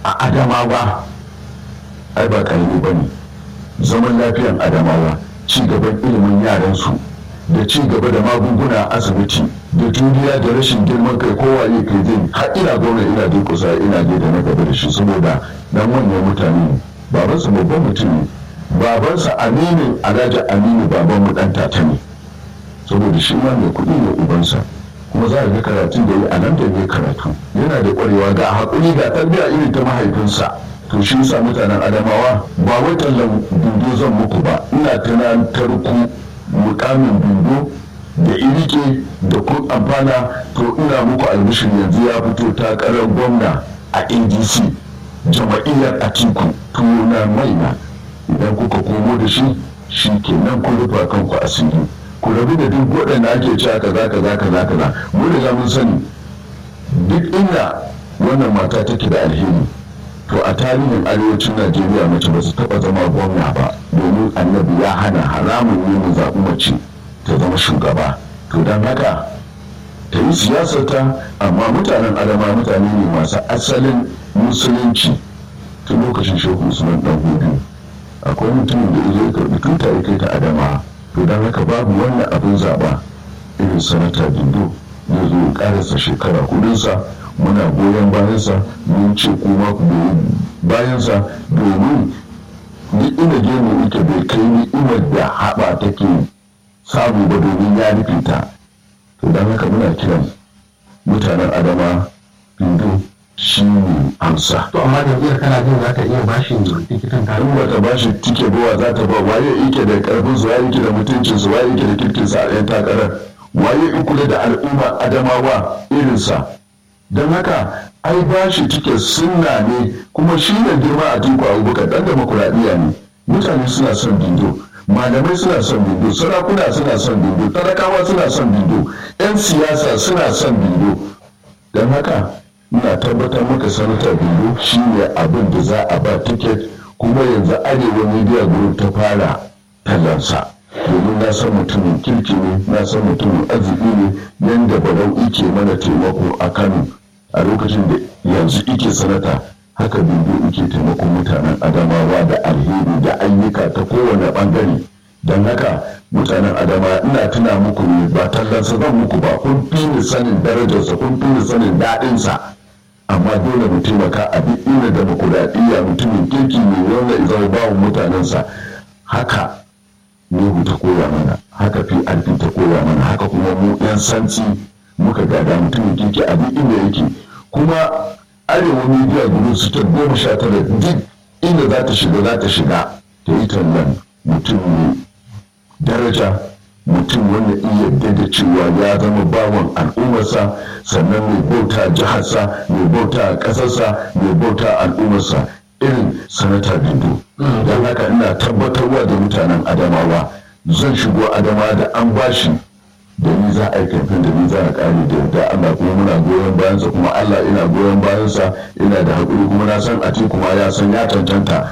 a adamawa ai ba karami ba ne zaman lafiyan adamawa ci gaban ilimin yaransu da ci gaba da magunguna a asibiti da juriya da rashin girman kai kowa ya kai zai har ina gwamna ina durkusa ina je da na gaba da shi saboda dan wannan mutane ne babansa babban mutum ne babansa aminin alhaji aminu baban mu dan tata ne saboda shi ma mai kuɗi ne ubansa kuma za a ga karatun da yi a nan da ya karatu yana da ƙwarewa ga haƙuri ga tarbiyya irin ta mahaifinsa to shi yasa mutanen adamawa ba wai tallan bindo zan muku ba ina tunatar ku mukamin bindo da irike da kun amfana to ina muku albishir yanzu ya fito takarar gwamna a adc jama'iyyar atiku tuna maina idan kuka komo da shi shi kenan kun rufa kanku asiri ku rabu da duk waɗanda ake cewa kaza kaza kaza kaza mu da mun sani duk inda wannan mata take da alheri to a tarihin arewacin najeriya mace ba su taɓa zama gwamna ba domin annabi ya hana haramun ne mu zaɓi mace ta zama shugaba to don haka ta yi siyasarta amma mutanen adama mutane ne masu asalin musulunci tun lokacin shehu usman dan hudu akwai mutumin da ya karɓi tuta ya kai ta adama to don haka babu wannan abin zaɓa irin sanata dindo ya zo ya ƙarasa shekara hudunsa muna goyon bayansa mun ce kuma ku goyi bayansa domin duk inda gemu ita bai kai ni'imar da haɓa take samu ba domin ya rufe ta to don haka muna kiran mutanen adama bindo shi ne amsa to amma jam'iyyar kana jin za ta iya bashi tikitin ka in ba ta bashi tike bawa za ta ba waye yake da karfin su waye yake da mutuncin su waye yake da kirkin sa a yan takarar waye in kula da al'umma adamawa irinsa don haka ai bashi tike sunna ne kuma shi ne girma a tinku abubakar dan demokuraɗiyya ne mutane suna son bindo malamai suna son bindo sarakuna suna son bindo talakawa suna son bindo 'yan siyasa suna son bindo don haka ina tabbatar maka sanata bindo shi ne abin da za a ba tiket kuma yanzu arewa media group ta fara tallansa domin na san mutumin kirki ne na san mutumin arziki ne yadda barau ike mana taimako a kano a lokacin da yanzu ike sanata haka bindo ike taimakon mutanen adamawa da alheri da ayyuka ta kowane bangare don haka mutanen adama ina tuna muku ne ba tallansa zan muku ba kun fi ni sanin darajarsa kun fi ni sanin daɗinsa amma dole mu taimaka a duk inda demokuraɗiyya mutumin kirki ne wanda izar bawa mutanensa haka Nuhu ta koya mana haka PRP ta koya mana haka kuma mu 'yan santi muka gada mutumin kirki a duk inda yake kuma arewa media group su ta goma sha tara duk inda za ta shiga za ta shiga ta yi tallan mutum ne daraja mutum wanda iya yarda da cewa ya zama bawan al'ummarsa sannan mai bauta jiharsa mai bauta ƙasarsa mai bauta al'ummarsa irin sanata bindo don haka ina tabbatarwa da mutanen adamawa zan shigo adama da an bashi da ni za a yi kamfen da ni za a kare da yarda Allah kuma muna goyon bayansa kuma Allah ina goyon bayansa ina da haƙuri kuma na san a kuma ya san ya tantanta